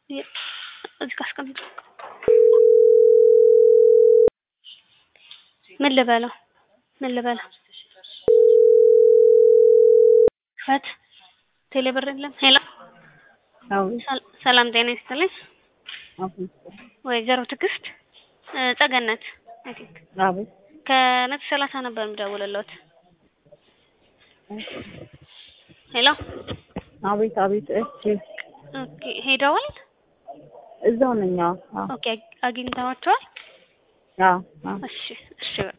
የ- እዚህ ጋር አስቀምጥ። ምን ልበለው? ምን ልበለው? ክፈት። ቴሌብር የለም። ሄሎ አቤት ሰል- ሰላም ጤና ይስጥልኝ። አቤት ወይዘሮ ትዕግስት እ፣ ጸገነት አይ ቲንክ አቤት ከመቶ ሰላሳ ነበር የምደውልልዎት። ሄሎ አቤት አቤት እሺ ኦኬ፣ ሄደዋል? እዛው ነኝ አዎ አዎ ኦኬ፣ አግኝተዋቸዋል? አዎ አዎ እሺ፣ እሺ